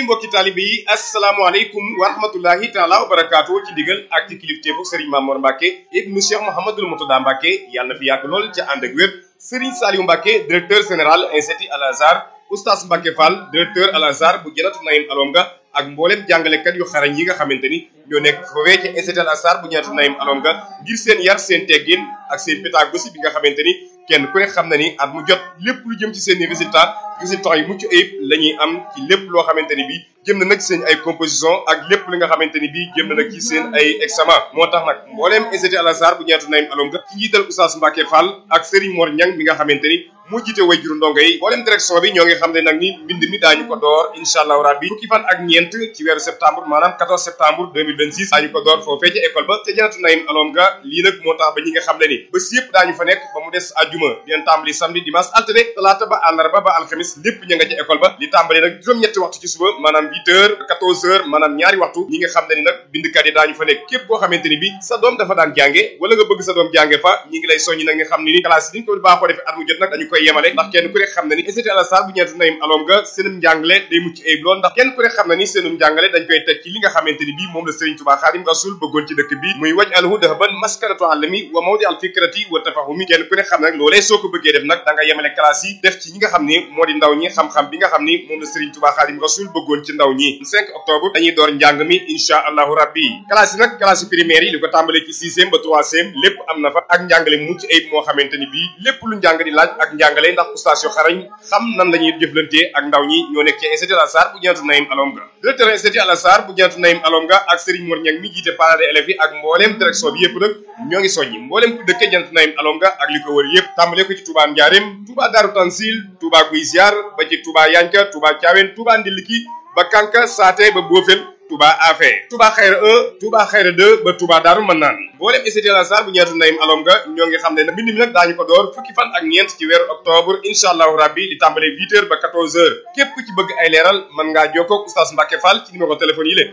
mbokki taalibe yi asalaamaaleykum wa rahmatullahi taala wa barakaatu ci digal ak ci kilifteefu Serigne Mamour Mbacke ibnu Cheikh Mouhamadul Moutada Mbacke yàlla na fi yàgg lool ca ànd ak wér Serigne Saliou Mbacke directeur général institut Al Azhar oustaz Mbacke Fall directeur Al Azhar bu Janatu Naïm Alonga ak mboolem jàngalekat yu xarañ yi nga xamante ni ñoo nekk foofee ci institut Al Azhar bu Janatu Naïm Alonga ngir seen yar seen teggin ak seen pédagogie bi nga xamante ni kenn ku ne xam na ni at mu jot lépp lu jëm ci seen i résultat résultats yu mucc ayib la ñuy am ci lépp loo xamante ni bii jëm na nag seen ay composition ak lépp li nga xamante ni bii jëm na nag ci seen ay examen moo tax nag mbooleem institut Al Azhar bu Janatu Naïm Alonga ci njiital Oustaz Mbacke Fall ak Serigne Mor Niang mi nga xamante ni moo jiite way juru ndongo yi mbooleem direction bi ñoo ngi xam ne nag ni mbind mi daañu ko door incha allahu rabbi fukki fan ak ñeent ci weeru septembre maanaam 14 septembre 2026 daañu ko door foofee ca école ba ca Janatu Naïm Alonga lii nag moo tax ba ñi nga xam ne ni bés yëpp daañu fa nekk ba mu des àjjuma dinañ tàmbali samedi dimanche altine talaata ba àllarba ba alxamis lépp ñu nga ca école ba li tàmbali nag juróom-ñetti waxtu ci suba maanaam 8 heures 14 heures maanaam ñaari waxtu ñi nga xam ne ni nag bindkat yi daañu fa nekk képp koo xamante ni bi sa doom dafa daan jànge wala nga bëgg sa doom jànge fa ñi ngi lay soññi nag nga xam ne ni classe yi ni ñu ko baaxoo defee at mu jot nag dañu koy yemale ndax kenn ku ne xam ne ni institut Al Azhar bu Janatu Naïm Alonga seenum njàngale day mucc ayib lool ndax kenn ku ne xam ne ni seenum njàngale dañ koy teg ci li nga xamante ni bii moom la Serigne Touba Xaadim Rasul bëggoon ci dëkk bi muy waj alhu dahaban maskanatu alami wa mawdi al fikrati wa tafahumi kenn ku ne xam ne nag loolee soo ko bëggee def nag da nga yemale classe yi def ci ñi nga xam ni moo di ndaw ñi xam-xam bi nga xam ni moom la Serigne Touba Xaadim Rasul bëggoon ci ndaw ñi 5 octobre dañuy door njàng mi insha allahu rabbi classe yi nag classe primaire yi li ko tàmbalee ci sixième ba troisième lépp am na fa ak njàngale mucc ayib moo xamante ni bii lépp lu njàng di laaj ak njàngale ndax oustaz yu xarañ xam nan la ñuy jëflantee ak ndaw ñi ñoo nekk ci institut Al Azhar bu Janatu Naïm Alonga directeur institut Al Azhar bu Janatu Naïm Alonga ak Serigne Mor Niang mi jiite parents d'élèves yi ak mbooleem direction bi yëpp nag ñoo ngi soññi mbooleem ku dëkkee Janatu Naïm Alonga ak li ko wër yëpp tàmbalee ko ci Touba Ndiarème Touba Darou Tansil Touba Guy Ziar ba ci Touba Yanka Touba Thiawène Touba Ndiliki ba Kanka Saate ba Bofel Touba Afé Touba Xayra 1 Touba Xayra 2 ba Touba Daaru Manaan mboolem institut Al Azhar bu Janatu Naïm Alonga ñoo ngi xam ne nag mbind mi nag daañu ko door fukki fan ak ñeent ci weeru octobre incha allahu rabbi di tàmbale 8 heures ba 14 heures képp ku ci bëgg ay leeral mën ngaa jokkoo ak oustaz Mbacke Fall ci numéro téléphone yi la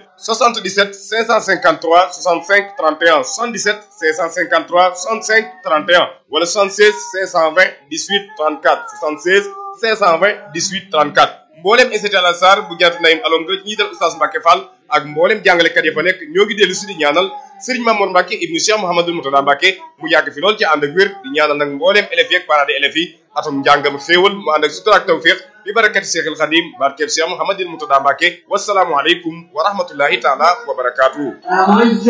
77 553 65 31 77 553 65 31 wala 76 520 18 34 76 520 18 34 mboolem institut Al Azhar bu Janatu Naïm Alonga ñi dal oustaz Mbacke Fall ak mboolem jàngalekat ya fa nekk ñoo ngi dellu si di ñaanal Serigne Mamour Mbacke ibnu Cheikh Mouhamadul Moutada Mbacke mu yàgg fi lool ci ànd ak wér di ñaanal nag mboolem élèves yi ak parents d'élèves yi atum njàngam xéewal mu ànd ak sutura ak tawfiq bi barakati Cheikhul Khadim barkeb Cheikh Mouhamadul Moutada Mbacke wasalaamu aleykum wa rahmatullahi taala wa barakaatuhu